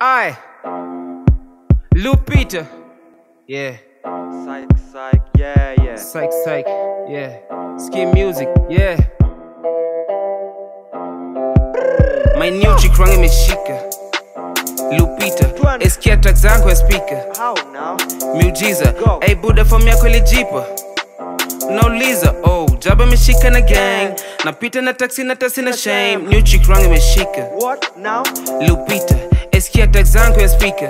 I, Lupita. Yeah. Psych, psych, yeah, yeah. Psych, psych. Yeah. Skin music. Yeah. My new chick rangi imeshika. Lupita. Twende. Eskia track zangu ya speaker. How now? Miujiza. Go. Hey buda form yako ilijipa. Nauliza, oh, jaba imeshika na gang. Napita na taxi na tasi na shame. New chick rangi imeshika. What now? Lupita, eskia track zangu ya speaker.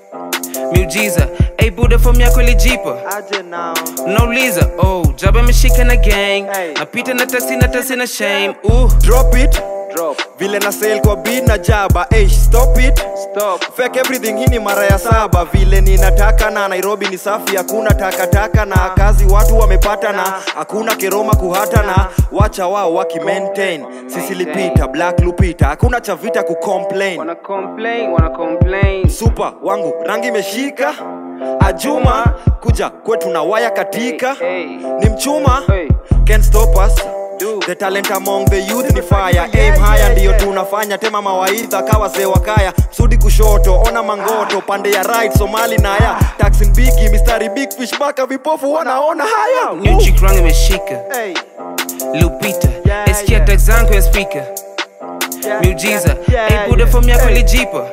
Miujiza. Hey buda form yako ilijipa. Aje now? nauliza oh jaba imeshika na gang Hey. napita na taxi na tasi na shame uh. Drop it. Drop. Vile na sale kwa beat na jaba. Hey, stop it. Stop. Fake everything hii ni mara ya saba vile ninataka na Nairobi ni safi hakuna takataka na kazi watu wamepata na hakuna keroma kuhata na wacha wao waki maintain sisi lipita black lupita hakuna cha vita ku complain Wanna complain, wanna complain. super wangu rangi imeshika ajuma kuja kwetu na waya katika Hey, ni mchuma hey. can't stop us Do. the talent among the youth ni fire aim higher ndiyo tunafanya tema mawaidha kawa sewakaya sudi kushoto ona mangoto pande ya right somali naya taxin bigi mistari big fish baka vipofu wanaona haya New chick rangi imeshika Hey, lupita Yeah, eskia yeah. track zangu ya speaker yeah, miujiza yeah, hey, buda yeah. form yako Hey. ilijipa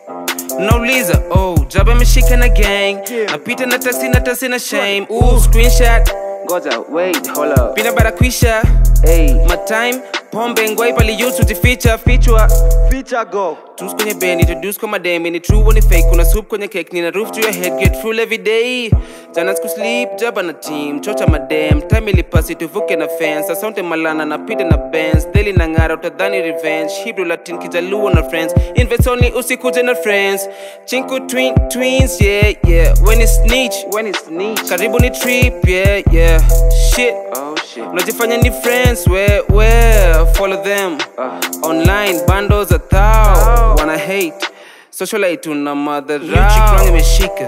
nauliza oh jaba imeshika na gang Yeah. napita na taxi na tasi na shame uh, screenshot Ngoja, wait, hold up. pina barakwisha Hey, my time pombe ngwai paliusu jificha fichwa Feature go Tus kwenye band, introduce kwa madem Ni true au ni fake, kuna soup kwenye cake Nina roof to your head, get full every day Jana siku sleep, jaba na team Chocha madem, time ilipasi tuvuke na fence Asante malana na pita na bands Daily na ngara, utadhani revenge Hebrew Latin, kijaluo na friends Invest only, usikuje na friends Chinku twin, twins, yeah, yeah When it's snitch, when it's niche. karibu ni trip, yeah, yeah Shit, Oh shit. unajifanya ni friends where where follow them Uh. online bundles a thou Thou. wanna hate socialite tuna madharau imeshika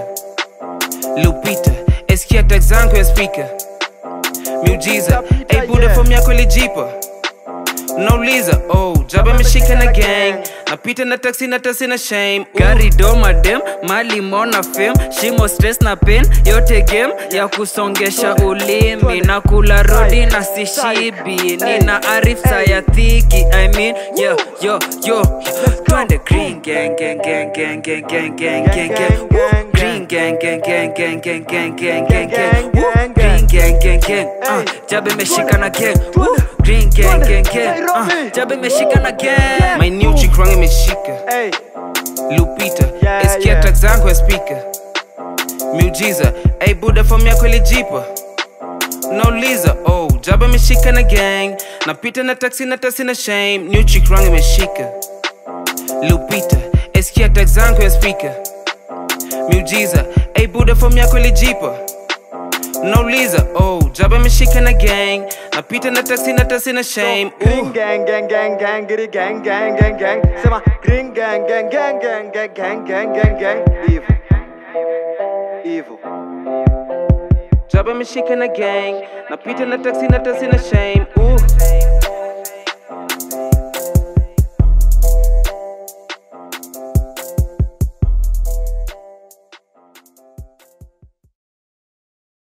lupita eskia track zangu ya speaker miujiza Pita, hey buda yeah. form yako ilijipa nauliza oh jaba imeshika na gang napita na taxi na tasi na shame uh. gari doma dem mali mona fem shimo stress na pen yote game ya kusongesha ulimi na kula rodi na sishibi nina arifsa ya thiki i mean yo yo yo twende green gang gang gang gang gang gang gang gang gang Woo. green gang gang gang gang gang gang gang gang gang Woo. green gang gang gang uh, jabe imeshika na gang Woo. green gang gang gang uh, jabe imeshika na gang my new chick rangi imeshika Hey, lupita Yeah, eskia yeah. track zangu ya speaker miujiza hey buda form yako ilijipa nauliza oh jaba imeshika na gang napita na taxi na tasi na shame new chick rangi imeshika lupita eskia track zangu ya speaker miujiza hey buda form yako ilijipa nauliza oh jaba imeshika na gang napita na taxi na tasi na shame uh. green gang gang gang gang giddy gang gang gang gang sema green gang gang gang gang gang gang gang gang gang evil evil Jaba imeshika na gang napita na taxi na tasi na shame uh.